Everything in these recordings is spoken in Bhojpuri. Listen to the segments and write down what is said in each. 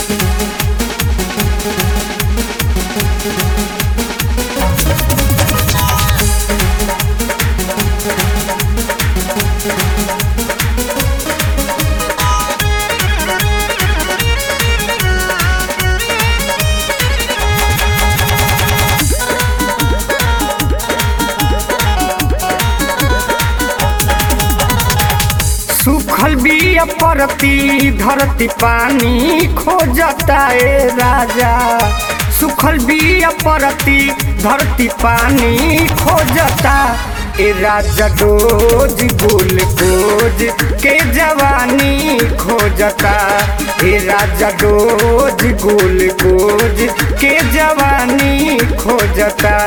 सूखल बिया परती धरती पानी खोजता ए राजा सूखल बिया परती धरती पानी खोजता ए राजा डोज गुल बोझ के जवानी खोजता ए राजा डोज गुल बोझ के जवानी खोजता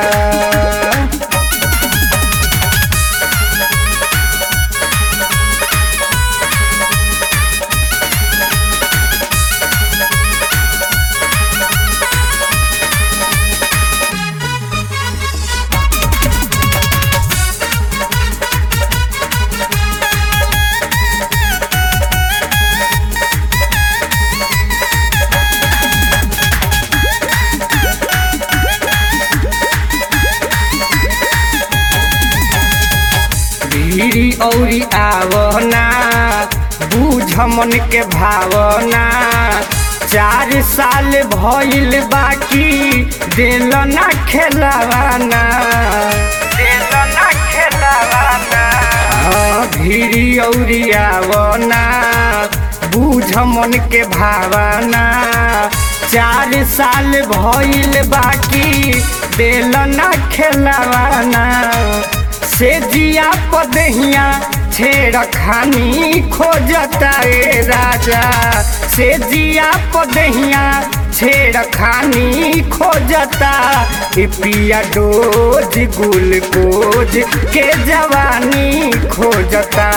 भीड़ी औरी आवना बूझ मन के भावना चार साल भइल बाकी दिल ना खेलवाना दिल ना खेलवाना हाँ, भीड़ी औरी आवना बूझ मन के भावना चार साल भइल बाकी दिल ना खेलवाना से जिया पदहिया छेड़ खानी खोजता ए राजा से जिया पदहिया छेड़ खानी खोजता ए पिया डोज गुल कोज के जवानी खोजता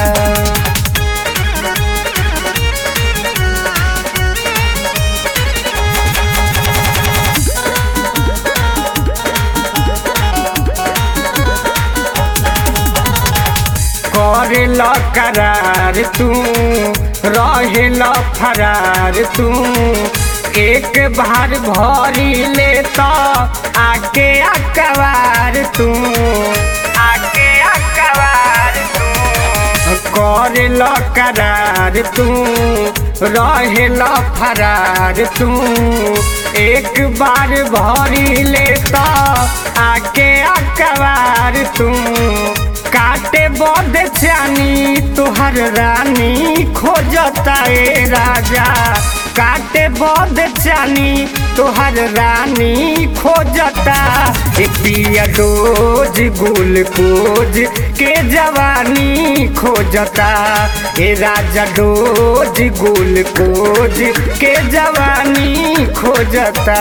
करेल करार तू रहेल फरार तू एक बार भरी ले तो आके अकबार तू आके अकबार तू करेल करार तू रहेल फरार तू एक बार भरी ले तो आके अकबार तू काटे बद चानी तुहर रानी खोजता ए राजा काटे बद चानी तुहर रानी खोजता ए पिया डोज गुल कोज के जवानी खोजता ए राजा डोज गुल कोज के जवानी खोजता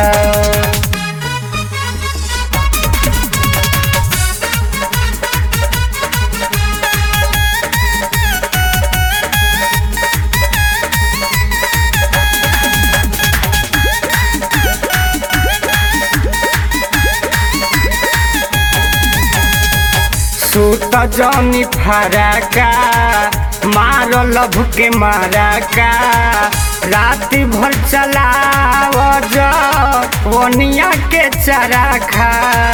सूत जनी फराका मार लभ के माराका रात भर चलाव वनिया के चराखा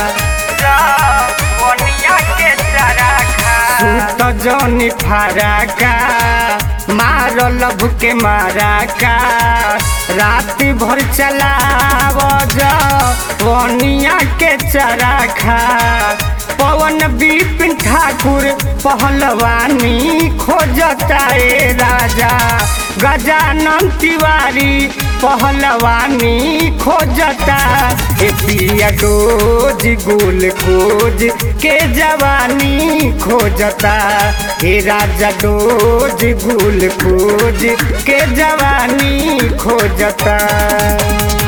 वनिया के चराखा सूत जनी फराका मार लभ के माराका रात भर चलाव वनिया के चराखा पवन विपिन ठाकुर पहलवानी खोजता ए राजा गजानन तिवारी पहलवानी खोजता ए पिया डोज गुल खोज के जवानी खोजता ए राजा डोज गुल खोज के जवानी खोजता